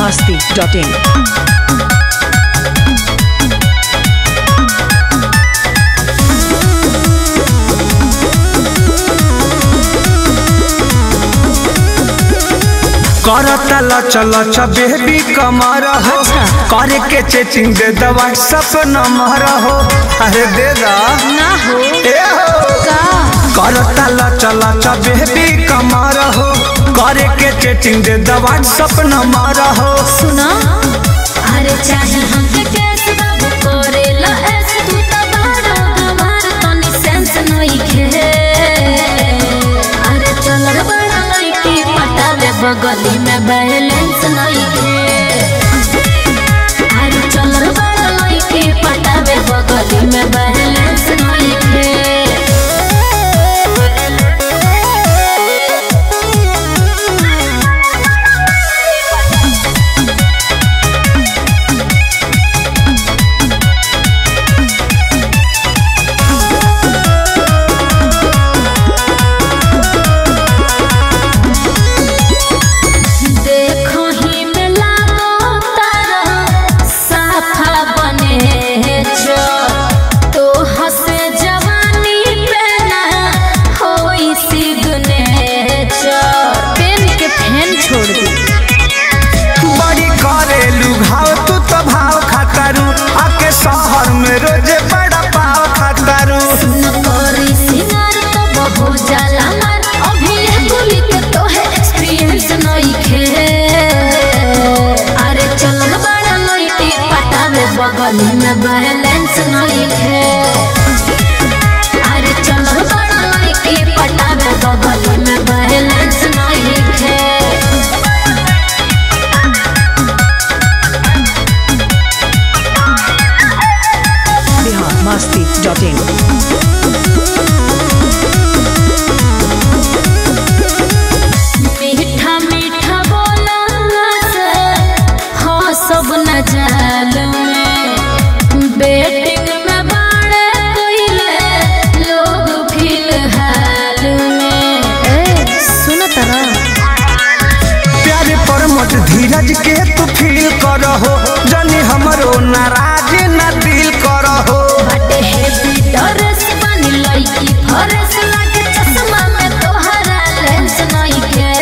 masti.in. करता लच लच बेबी कमर हो करे के चेचिंग दे द व्हाट्सएप नंबर हो अरे दे दा ना हो ए हो का करता लच लच बेबी कमर हो करे के चेचिंग दे द व्हाट्सएप नंबर हो सुना अरे चाहे हमके कैसे बाबू करेला ऐसे तू तो बड़ा हमार तनी सेंस नइखे अरे चल रे बड़ा लड़की पटावे बगली में बैलेंस नइखे अरे चल रे बड़ा लड़की पटावे बगली में बैलेंस नइखे देखो ही में लागो तारा साफा बने जो तो हसे जवानी पे ना होई सिगने जो पेन के फैन छोड़ दी बड़ी करेलू भाव तू तो भाव खातारू आके शहर में रोजे बड़ा पाव खातारू न करी सिंगार तो बहु जाला मार अभी ये गोली के तो है एक्सपीरियंस नहीं खे अरे चल बड़ा लइटी पटावे बगल में बैलेंस नहीं खे अरे चल बड़ा लइटी पटावे बगल में बैलेंस नहीं खे बिहार masti.in. मीठा मीठा बोला से हाँ सब न जाल में बेटिंग में बाड़े कोइले लोग फिलहाल में ए सुन तरा प्यारे पर मत धीरज के तू फील करहो जनी हमरो नाराज ना दिल करहो बटे हेवी ड्रेस बनी लईकी फरेस लागे चश्मा में तोहरा लेंस नहीं के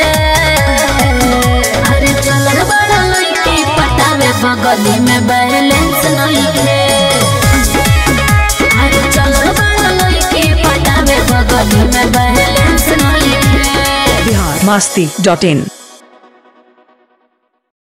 अरे चल रे बड़ा लईकी पटावे बगली में बैलेंस नहीं के अरे चल रे बड़ा लईकी पटावे बगली में बैलेंस नहीं के बिहार masti.in.